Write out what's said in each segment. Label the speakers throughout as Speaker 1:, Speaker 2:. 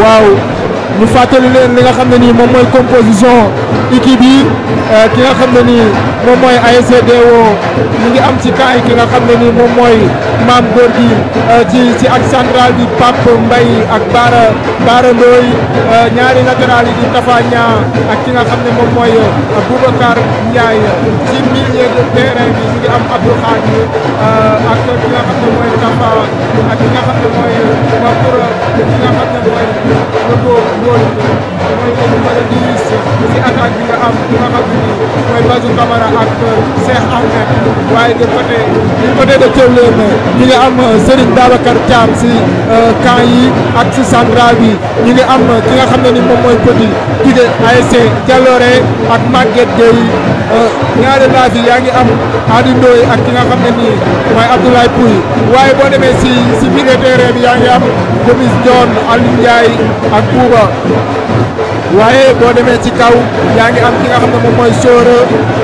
Speaker 1: waaw ñu fàttali leen li nga xam ne nii moom mooy composition équipe yi ki nga xam ne nii moom mooy ASC Dewo ñu ngi am ci camp yi ki nga xam ne nii moom mooy maam góor gi ci ci ak central bi Pape Mbaye ak Baara Baara Ndoy ñaari latéral yi di Tafa Ñaa ak ki nga xam ne moom mooy Boubacar Ndiaye ci milieu de terrain bi ñu ngi am Abdou Khadir ak ki nga xam ne mooy Tafa ak ki nga xam ne mooy Makoura ki nga xam ne mooy Logo Ngol mooy ko mën a diis ci attaque bi nga am ki nga xam ne nii mooy Bazou Camara ak Cheikh Ahmed waaye de côté du côté de Thiawlène ñu ngi am Serigne Babacar Thiam si camp yi ak si central bi ñu ngi am ki nga xam ne ni moom mooy Petit Guidé ASC Jaloore ak Maguette Gueye ñaari laaf yi yaa ngi am Adi Ndoye ak ki nga xam ne nii mooy Abdoulaye Pouy waaye boo demee si si milieu terrain bi yaa ngi am Gomis John Aliou Ndiaye ak Bouba waaye boo demee ci kaw yaa ngi am ki nga xam ne moom mooy Sora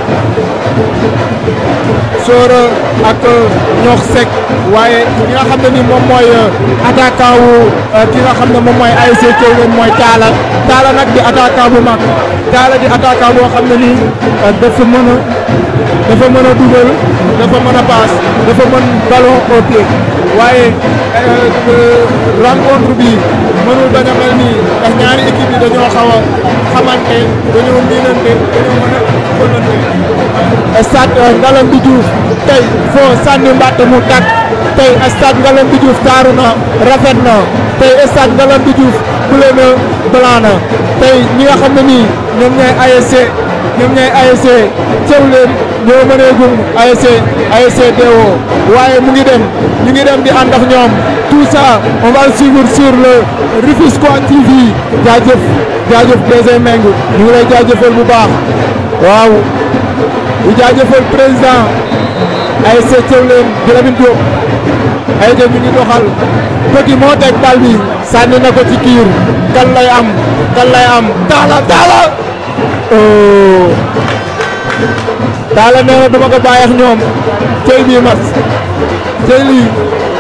Speaker 1: Sora ak ñox sec waaye ki nga xam ne ni moom mooy attaquant wu ki nga xam ne moom mooy ASC Thiawlène mooy Talla Talla nag di attaquant bu mag Talla di attaquant boo xam ne nii dafa mën a dafa mën a dugal dafa mën a paas dafa mën ballon au pied waaye rencontre bi mënul bañ a mel nii ndax ñaari équipe yi dañoo xaw a xamante dañoo miinante dañoo mën a bëggante. stade Ngalandou Diouf tey foo sànni mbàtt mu tàkk tey stade Ngalandou Diouf taaru na rafet na tey stade Ngalandou Diouf bleu na blanc na tey ñi nga xam ne nii ñoom ñooy ASC ñoom ñooy ASC Thiawlène ñoo mëneegum ASC ASC Dewo waaye mu ngi dem ñu ngi dem di ànd ak ñoom tout ça on va le suivre sur le Rufisquois TV jaajëf jaajëf DG Meng ñu ngi lay jaajëfal bu baax waaw di jaajëfal président ASC Thiawlène di Lamine Diop ay de ñu ngi doxal petit moo teg bal bi sànni na ko ci kiir kan lay am kan lay am taala taala oh taala nee na dama ko bàyyi ak ñoom tey bii mat tey lii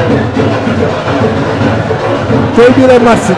Speaker 1: tey bii la mat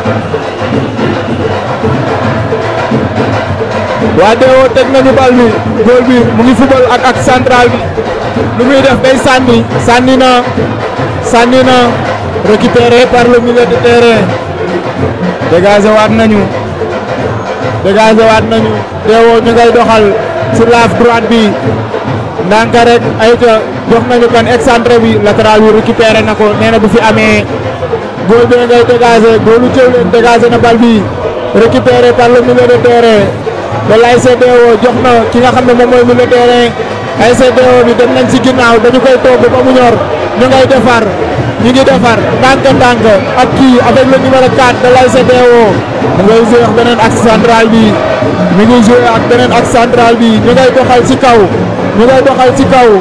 Speaker 1: waa Dewo teg nañu bal bi góol bi mu ngi fubal ak ak central bi lu muy def day sànni sànni na sànni na récupéré par le milieu de terrain dégagé waat nañu dégagé waat nañu Dewo ñu ngay doxal sur la droite bi ndànk rek ayca jox nañu kan excentré bi latéral bi récupéré na ko nee na bu fi amee góol bi ngay dégagé góolu Thiawlène dégagé na bal bi récupéré par le milieu de terrain de l'ASC Dewo jox na ki nga xam ne moom mooy milieu de terrain ASC Dewo bi dem nañ ci ginnaaw dañu koy togg ba mu ñor ñu ngay defar ñu ngi defar ndànk ndànk ak kii avec le numéro 4 de l'ASC Dewo mu ngay joué ak beneen axe central bi mi ngi joué ak beneen axe central bi ñu ngay doxal ci kaw ñu ngay doxal ci kaw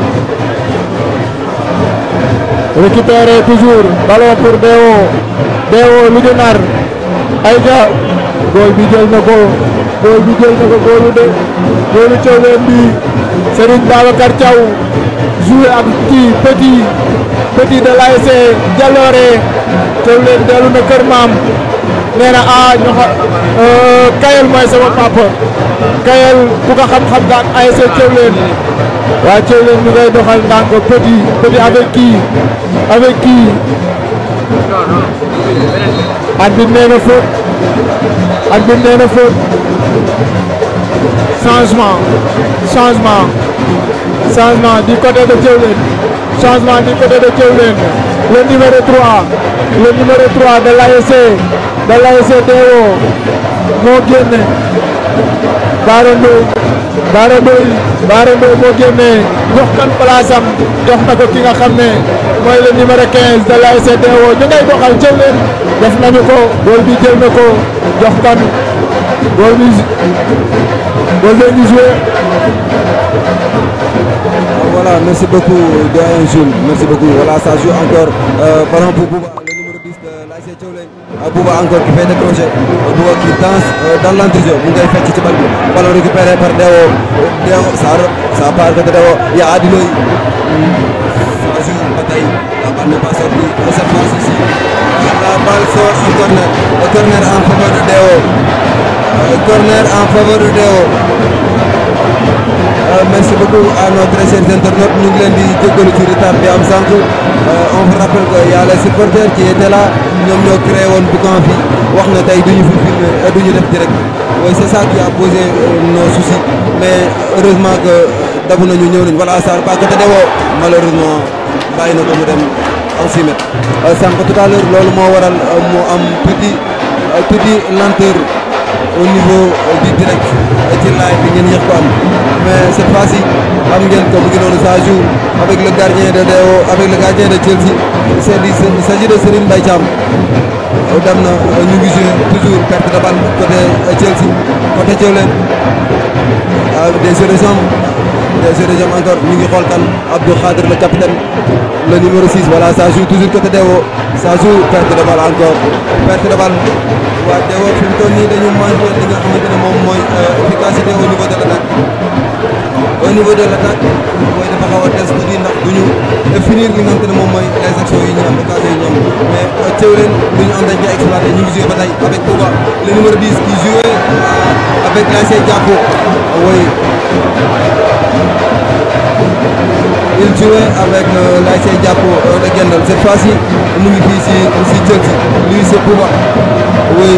Speaker 1: récupéré toujours ballon pour Dewo Dewo lu ñu nar ayca góol bi jël na ko góol bi jël na ko góolu de góolu Thiawlène bi Serigne Babacar Thiaw joué ak kii petit petit de l'ASC Jaloore Thiawlène dellu na kër maam nee na ah ñu xa Kayel mooy sama papa Kayel ku ko xam-xam nga ak ASC Thiawlène waa Thiawlène ñu ngay doxal ndànk petit petit avec qui avec qui at bi nee na faute at bi nee na faute changement changement changement du côté de Thiawlène changement du côté de Thiawlène le numéro 3 le numéro 3 de l'ASC de l'ASC Dewo moo génne Baara Ndoye Baara Ndoye Baara Ndoye moo génne jox kan place am jox na ko ki nga xam ne mooy le numéro 15 de l'ASC Dewo ñu ngay doxal Thiawlène def nañu ko góol bi jël na ko jox kan góol bi góol bi ñu joué
Speaker 2: Voilà, merci beaucoup doyen Jules, merci beaucoup. Voilà, ça joue encore euh, ballon pour Bouba, le numéro 10 de l'ASC Thiawlène. Euh, Bouba encore qui fait des crochets. Euh, Bouba qui danse euh, dans l'entrejeu. mu ngay fecc ci bal bi. Ballon récupéré par Dewo. Dewo ça ça part de Dewo. Il y a Adi Loy. Ça joue bataille. La balle n'est pas sortie. Et cette fois-ci, la balle sort en corner. Et corner en faveur de Deo corner en faveur de Deo merci beaucoup à nos très chers internautes ñu ngi leen di jégalu ci retard bi am sànq on vous rappelle que y a les supporters qui étaient là ñoom ñoo créé woon boucan fi wax na tey duñu fi filmer duñu def direct oui c'est ça qui a posé nos soucis mais heureusement que dabu nañu ñëw nañu voilà ça pas côté Deo malheureusement bàyyi na ko mu dem en 6 mètres sànq tout à l'heure loolu moo waral moo am tuuti tuuti lenteur au niveau du direct ci live bi ngeen yéex ko am mais cette fois-ci am ngeen ko mu ngi noonu ça joue avec le gardien de Deo avec le gardien de Chelsea c'est dit il s'agit de Serigne Mbaye Thiam dem na ñu ngi joué toujours perte de balle côté Chelsea côté Thiawlène des jeux de jambes des jeux de jambes encore ñu ngi xool kan Abdou Khadir le capitaine le numéro 6 voilà ça joue toujours côté Deo ça joue perte de balle encore perte de balle waa Deo fi mu toll nii dañu manqué li nga xamante ne moom mooy efficacité au niveau de l'attaque au niveau de l'attaque mooy dafa xaw a des tuuti ndax du ñu finir li nga xamante ne moom mooy les actions yi ñu am occasion yi ñu am mais Thiawlène lu ñu am dañ koy exploité ñu ngi joué ba tey avec Touba le numéro 10 qui jouait avec l'ASC Diapo oui il jouait avec euh, l'ASC Diapo de Gendal cette fois-ci mu ngi fii si si Chelsea lui c'est Touba oui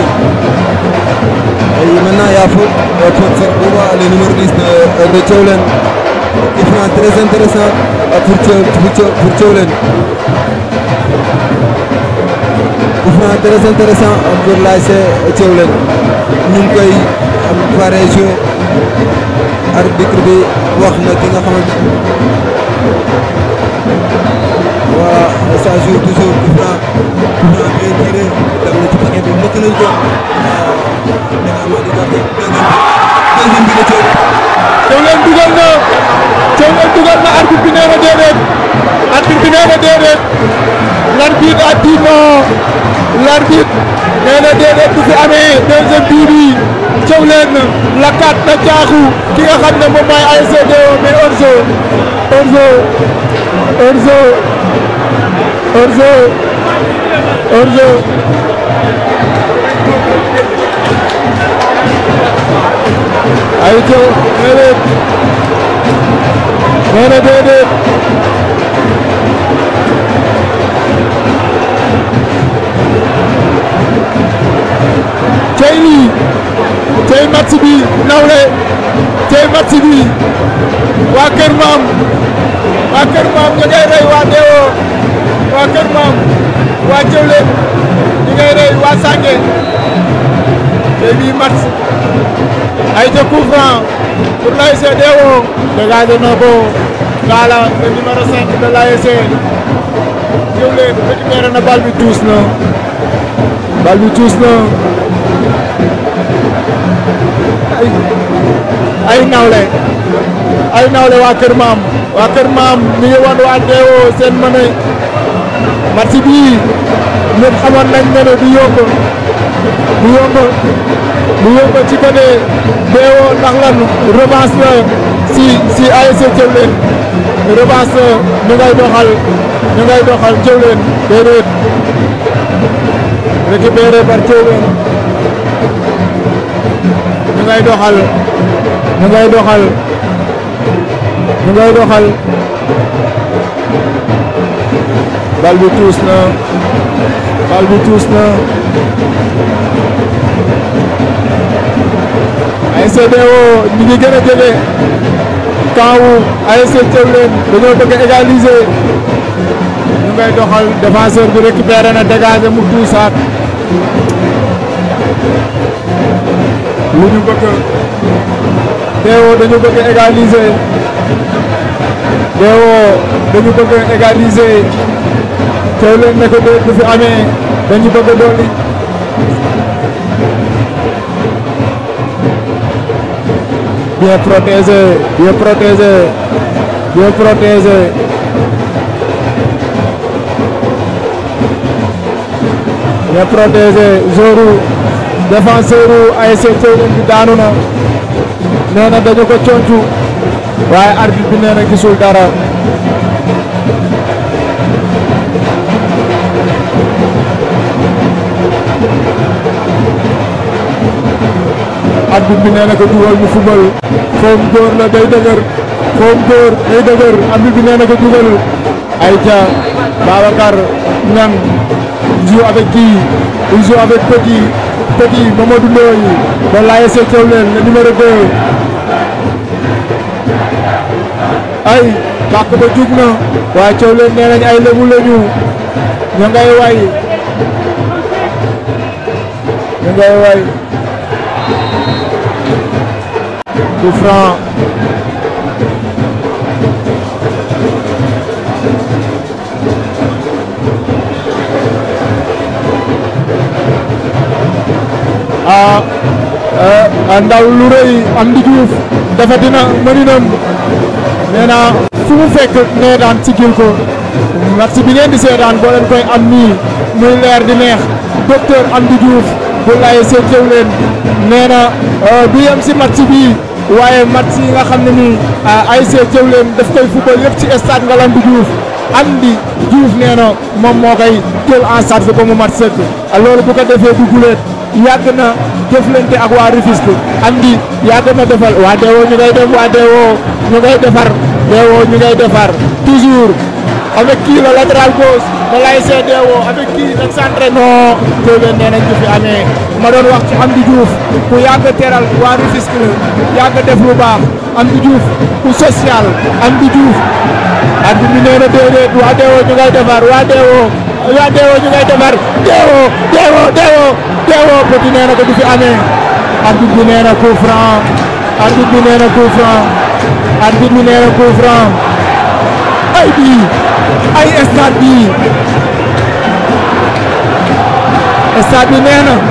Speaker 2: et maintenant il y a faute faute sur Touba le numéro 10 de de Thiawlène qui fait un très intéressant pour pour Thiawlène il fait un très intéressant pour l'ASC Thiawlène ñu ngi koy pare jouer arbitre bi wax na ki nga xamante voilà ça joue toujours coup franc coup franc bien tiré dem na ci paquet bi mëkk nañ ko deuxième bi la Thiaw
Speaker 1: Thiawlène dugal na Thiawlène dugal na arbitre bi nee na déedéet arbitre bi nee na déedéet l'arbitre a dit non l'arbitre nee na déedéet du fi amee deuxième bii bi Thiawlène lakkaat na caaxu ki nga xam ne moom mooy ASC Deo mais hors-jeu hors-jeu hors-jeu hors-jeu hors-jeu ay Thiaw déedéet nee na déedéet tey lii tey match bi nawle tey match bi waa Kër Maam waa Kër Maam ñu ngay rey waa Deo waa Kër Maam waa Thiawlène ñu ngay rey waa Sange tey bii match ay ca coup franc pour l'ASC Deo dégagé na ko Ngala le numéro 5 de l'ASC Thiawlène récupéré na bal bi tuus na bal bi tuus na ay ay nawle ay nawle waa Kër Maam waa Kër Maam mi ngi wan waa Deo seen mëne match bii ñëpp xamoon nañ ne du yomb du yomb du yomb ci côté Deo ndax lan revanche la si si ASC Thiawlène revanche la ñu ngay doxal ñu ngay doxal Thiawlène déedéet récupéré par Thiawlène ñu ngay doxal ñu ngay doxal ñu ngay doxal bal bi tuus na bal bi tuus na ASC Deo ñu ngi gën a jege kawu ASC Thiawlène dañoo bëgg a égaliser ñu ngay doxal défenseur bi récupéré na dégagé mu tuusaat lu ñu bëgg Deo dañu bëgg égaliser Deo dañu bëgg égaliser Thiawlène ne ko déet du fi amee dañu bëgg dolli bien protégé bien protégé bien protégé bien protégé joru défenseur u ASC Thiawlène bi daanu na nee na dañu ko concu waaye arbitre bi nee na gisul dara arbitre bi nee na ko dugal mu football foom dóor la day dëgër foom dóor day dëgër arbitre bi nee na ko dugal Aïcha Babacar Niang joue avec qui il joue avec Petit Petit Mamadou Ndoye de l'ASC Thiawlène le numéro 2 ay bàq ba jug na waaye Thiawlène nee nañ ay lébu lañu ña ngay way ña ngay way coup franc ah ndaw lu rëy am di Diouf dafa dina mëninam nee naa fu mu fekk nee daan sigil ko match bi ngeen di seetaan boo leen koy am nii muy leer di neex docteur Amdi Diouf bu laye seen Thiawlène nee na du yem si match bi waaye match yi nga xam ne nii ASC Thiawlène daf koy football yëpp ci stade Ngalandou Diouf Amdi Diouf nee na moom moo koy jël en charge ba mu mat sëkk loolu bu ko defee du guleet yàgg na jëflante ak waa Rufisque Amdi yàgg na defal waa Dewo ñu ngay dem waa Dewo ñu ngay defar Dewo ñu ngay defar toujours avec qui le latéral gauche de l'ASC Dewo avec qui le centre non Thiawlène nee nañ ñu fi amee ma doon wax ci Amdi Diouf ku yàgg teral waa Rufisque la yàgg def lu baax Amdi Diouf ku social Amdi Diouf Amdi bi nee na déedéet waa Dewo ñu ngay defar waa Dewo waa Dewo ñu ngay defar Dewo Dewo Dewo Dewo Petit nee na ko du fi amee arbitre bi nee na coup franc arbitre bi nee na coup franc arbitre bi nee na coup franc ay bii ay stade bii stade bi nee na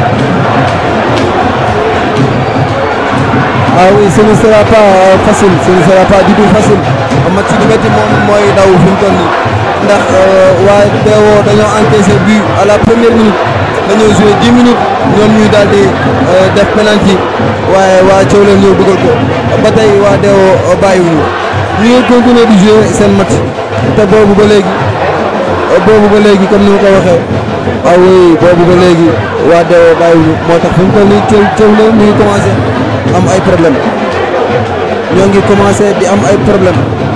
Speaker 2: ah oui ce ne sera pas euh, facile ce ne sera pas du tout facile match bi métti moom mooy daw fi mu toll nii ndax waa Dewo dañoo encaissé but à la première minute dañoo joué 10 minutes ñoom ñuy daal di def penalty waaye waa Thiawlène ñëw dugal ko ba tey waa Dewo bàyyiwuñu ñu ngi continuer di jouer seen match te boobu ba léegi boobu ba léegi comme ni ma ko waxee ah oui boobu ba léegi waa Dewo bàyyiwuñu moo tax fi mu toll nii Thiaw Thiawlène ñu ngi commencé am ay problème ñoo ngi commencé di am ay problème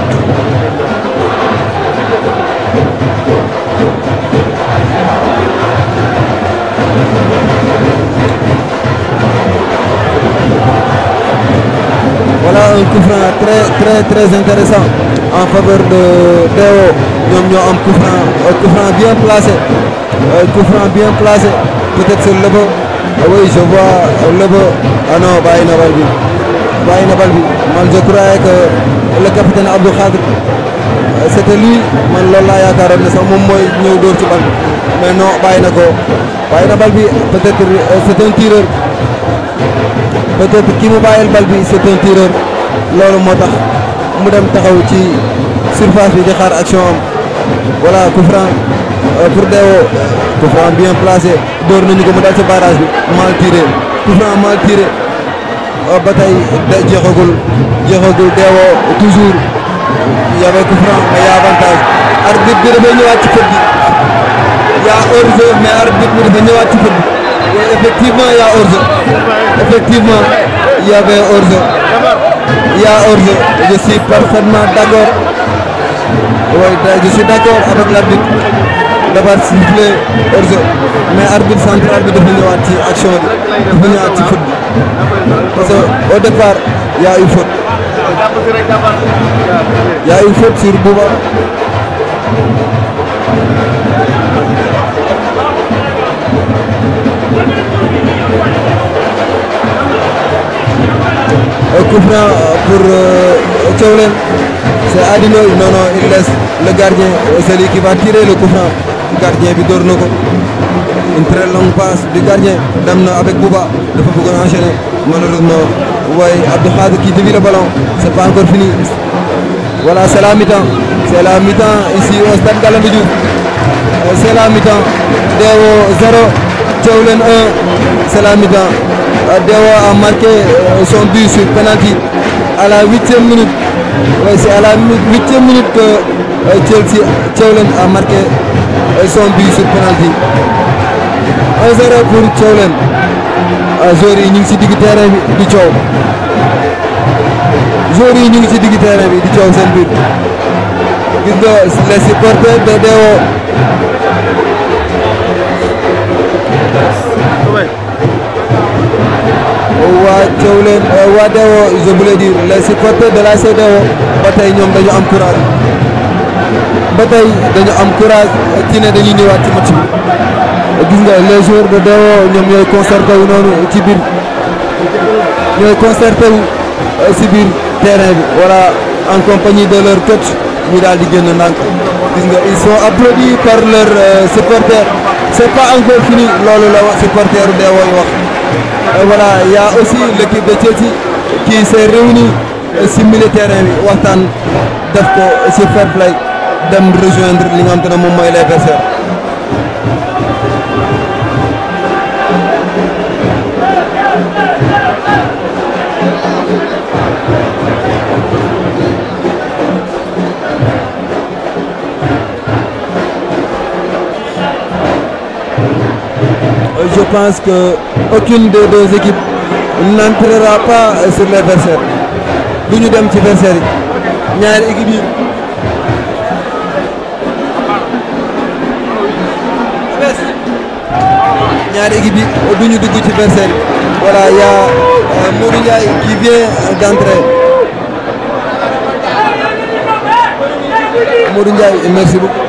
Speaker 2: voilà un coup franc très très très intéressant en faveur de Dewo ñoom ñoo am coup franc coup franc bien placé coup franc bien placé peut-être c'est Lebo oui je vois Lebo ah non bàyyi na bal bi bàyyi na bal bi man je croyais que le capitaine Abdou Khadr c'était lui man loolu laa yaakaaroon ne sax moom mooy ñëw dóor ci bal bi mais non bàyyi na ko bàyyi na bal bi peut-être c'est un tireur peut-être ki mu bàyyil bal bi c'est un tireur loolu moo tax mu dem taxaw ci surface bi di xaar action am voilà coup franc pour Dewo coup franc bien placé dóor nañu ko mu dal ci barrage bi mal tiré coup franc mal tiré ba tey jeexagul jeexagul Dewo toujours y avait coup franc mais y a avantage arbitre bi dafay ñëwaat ci fët gi y a hors-jeu mais arbitre bi dafa ñëwaat ci fët gi et effectivement y a hors-jeu effectivement il y avait hors-jeu il y a hors-jeu je suis parfaitement d'accord oui je suis d'accord avec l'arbitre d'avoir sifflé hors-jeu mais arbitre central bi dafa ñëwaat ci action bi dafa ñëwaat ci foot bi parce que au départ il y a eu faute il y a eu faute sur Bouba coup franc pour Thiawlène c'est Adinoy non non il laisse le gardien celui qui va tirer le coup franc gardien bi door na ko une très longue passe du gardien dem na avec Bouba dafa bëggoon enchaîner malheureusement waaye Abdou Khadre qui dévie le ballon c'est pas encore fini voilà c'est la mi-temps c'est la mi-temps ici au stade Ngalandou Diouf c'est la mi-temps Dewo 0 Thiawlène 1 c'est la mi-temps Dewo a marqué son but sur penalty à la huitième minute oui c'est à la huitième minute que Chelsea Thiawlène a marqué son but sur penalty 1-0 pour Thiawlène joueurs yi ñu ngi si digg terrain bi di coow joueurs yi ñu ngi si digg terrain bi di coow seen biir gis nga les supporters de Dewo waa Thiawlène waa Dewo je voulais dire les supporters de la CEDEAO ba tey ñoom dañu am courage ba tey dañu am courage ci ne dañuy ñëwaat ci match bi gis nga les joueurs de Dewo ñoom ñooy concerté wu noonu ci biir ñooy concerté wu si biir terrain bi voilà en compagnie de leur coach ñu daal di génn ndànk gis nga ils sont applaudis par leurs supporters c'est pas encore fini loolu la wax supporteru Dewo yi wax voilà y a aussi l'équipe de Chelsea qui s'est réunie si milieu terrain bi waxtaan def ko si fair play dem rejoindre li nga xam te ne moom mooy les vestiaires je pense que aucune des deux équipes n'entrera pas sur les vestiaires du ñu dem ci vestiaire yi ñaari équipes yi ñaari équipe yi du ñu dugg ci vestiaire yi voilà y a Modou Ndiaye qui vient d'entrer Modou Ndiaye merci beaucoup